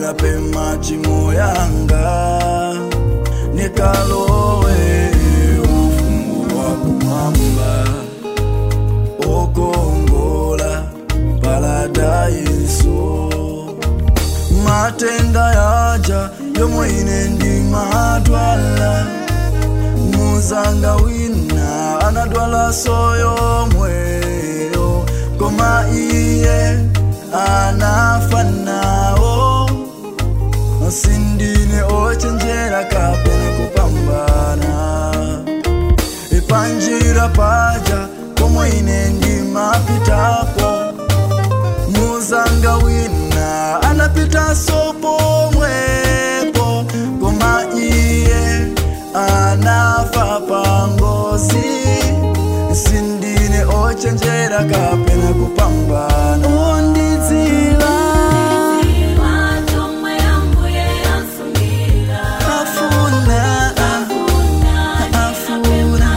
nilape machimo yanga nikalowe ufumu wa kumwamba okongola paladaiso matenda yaja yomwe ine ndimadwala muzanga wina anadwala soyomweyo koma iye anafa nawo sindine ochenjera kapena kupambana ipanjira paja pomwe ine ndimapitapo muzanga wina anapita sopomwepo koma iye anafa pangozi sindine ochenjera kapena kupambana ondidziwa afuna afuna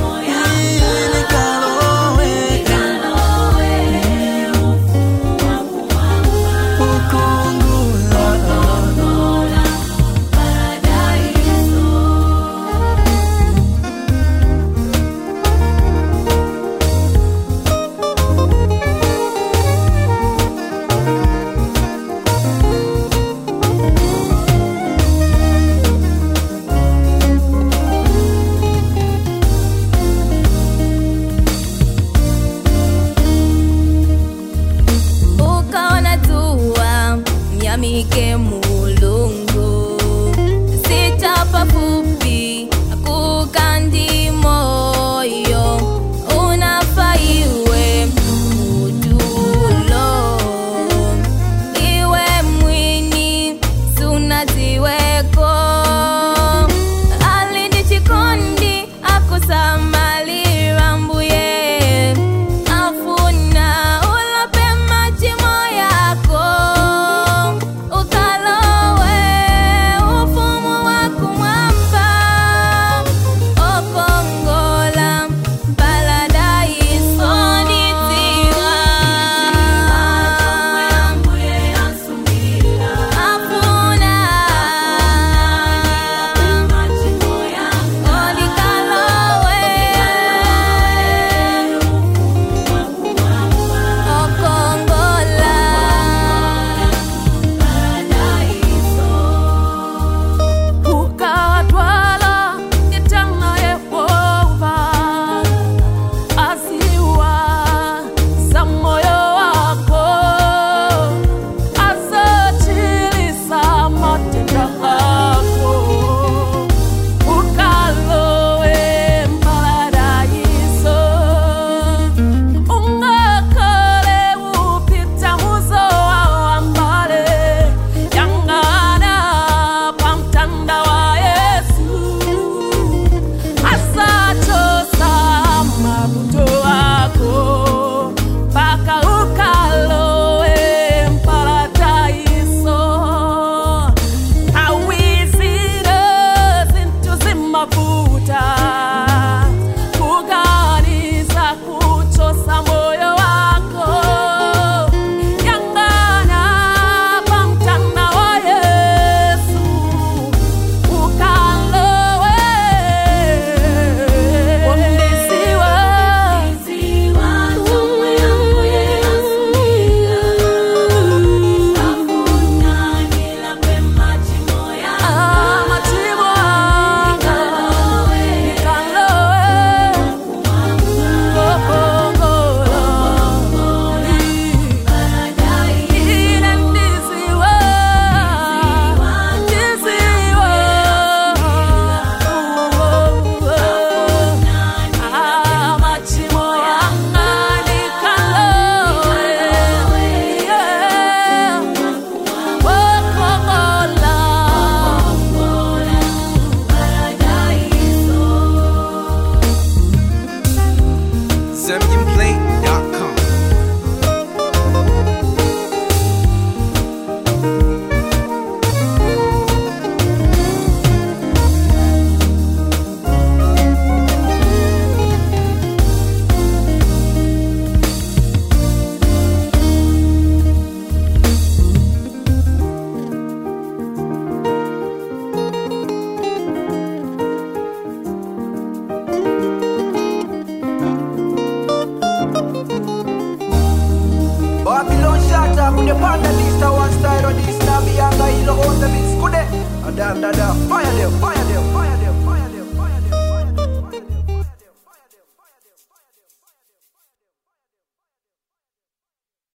inikalowe ukungula ukaona tua mnyamike mulungu sitapa fupi kukandi moyo unafaiwe utulo iwe mwini sunatiweko alindi chikondi akusamalira mbuye afuna ulape machimo yako ukalowe the panda lista one style or this now be younger, you know, on the mix. Good day. Adan, da, da. Fire them, fire them, fire them.